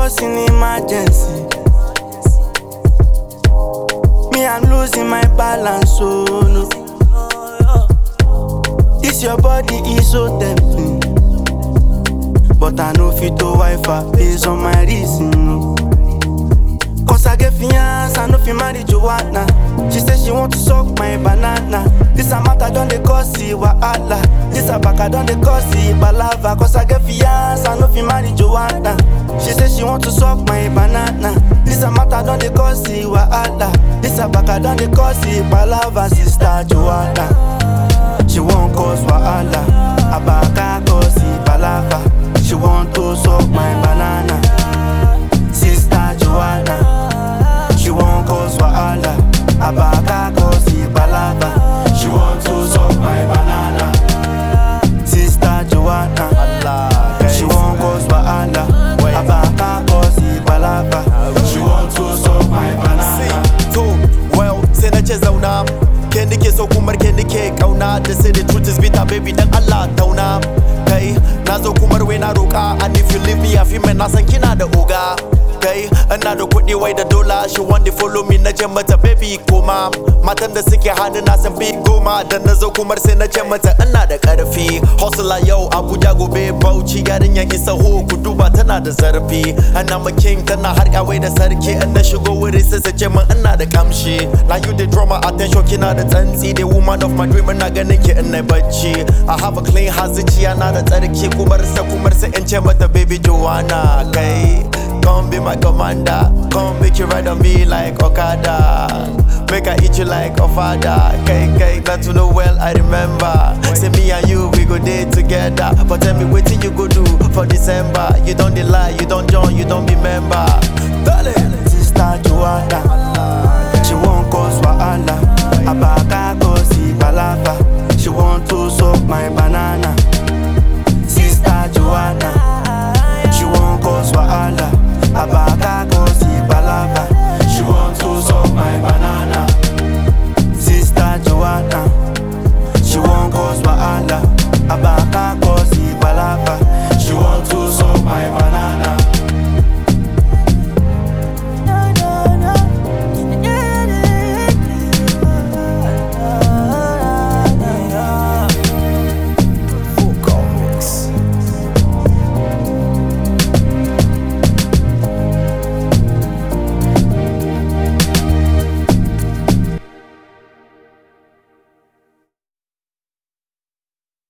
cause an emergency. Me, I'm losing my balance, so no. This your body is so tempting. But I know fit to wife her based on my reason. No. Cause I get fiance, I know fi marry Joanna. She say she want to suck my banana. This a matter done dey cause see wahala. This a back I done dey cause see palava. Cause I get fiance, I know fi marry Joanna. She say she want to suck my banana. This a matter done dey cause see wahala. This a back I done dey cause see palava. Sister Joanna, she won't cause wahala. Abaka cause see palava. She want to suck my banana. Sister Joanna, she won't cause wahala. Abaka cause the palava. She want to suck my banana. Sister Joanna, she won't cause wahala. Abaka cause the palava. She want to suck my banana. to well sai na ce zauna ke nike so kumar ke nike kauna da sai the truth is bitter baby dan Allah tauna kai na zo kumar wai na roka and if you leave me a fi mai na san kina da oga kai ina da kuɗi wai da dola she want to follow me na ce mata baby koma matan da suke hannu na san fi goma da na zo kumar sai na ce mata ina da karfi hustler yau abuja gobe bauchi yarinyar isa ho ku duba tana da zarfi ana ma king tana harka wai da sarki in na shigo wuri sai su ce min ina da kamshi na you the drama attention kina da tsantsi the woman of my dream ina ganin ki in na bacci i have a clean heart zuciya na da tsarki kumar sa kumar sa in ce mata baby joanna kai Come be my commander. Come make you ride on me like Okada. Make I eat you like a father. K K, not to know well, I remember. Say me and you, we go day together. But tell me what you go do for December. You don't dey lie, you don't join, you don't be member. Darling. Sister Joanna, she won't cause wahala. Abaka cause the palava. She want to suck my banana. Sister Joanna, she won't cause wahala. Abaka cause the palava. She want to suck my banana. Sister Joanna, she won't cause wahala. Abaka